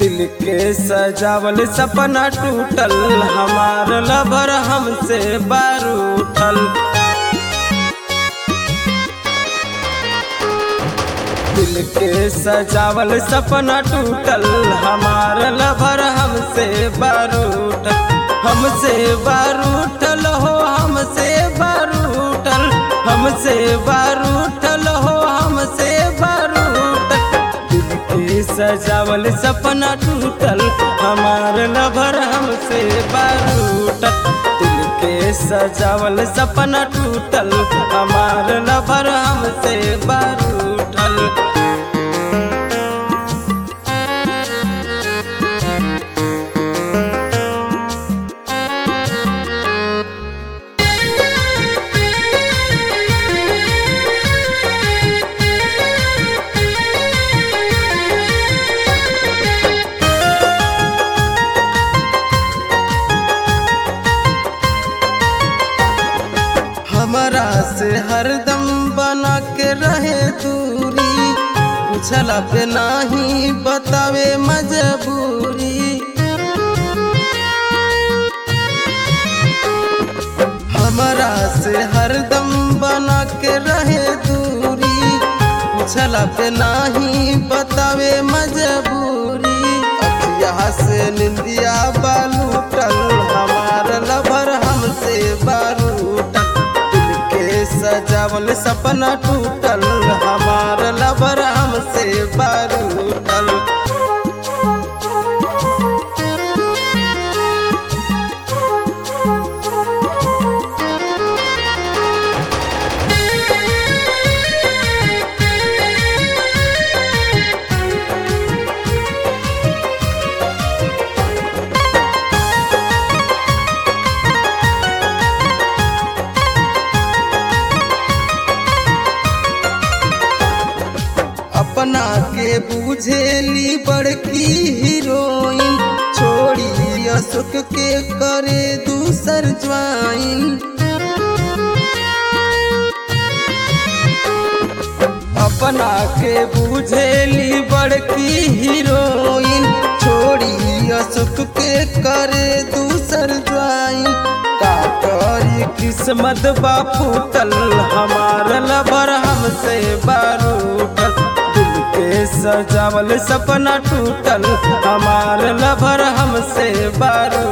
दिल के सजावल सपना टूटल हमार लभर हमसे बारूठल दिल के सजावल सपना टूटल हमार लभर हमसे बारूठल हमसे बारूठल हो हमसे बारूठल हमसे बारूठल हो हमसे बारूठल दिल के सजावल सपना टूटल हमार लभर हमसे बारूठल दिल के सजावल सपना टूटल हमार लभर हमसे बारूठल हमरा से हरदम बना के रहे दूरी पूछला पे नाही बतावे मजबूरी हमरा से हरदम बना के रहे दूरी पूछला पे नाही बतावे मजबूरी अखिया से निंदिया बालूटल हमार लभर हमसे बारूटल दिल के सजावल सपना टूटल हमार लभर हमसे बारूटल अपना के बुझेली बड़की हीरोइन छोड़ी अशोक के करे दूसर ज्वाइन अपना के बुझेली बड़की हीरोइन छोड़ी अशोक के करे दूसर ज्वाइन का करी किस्मत बापू तल हमार लबर हमसे बारूटल दिल के सजावल सपना टूटल हमार लभर हमसे बारू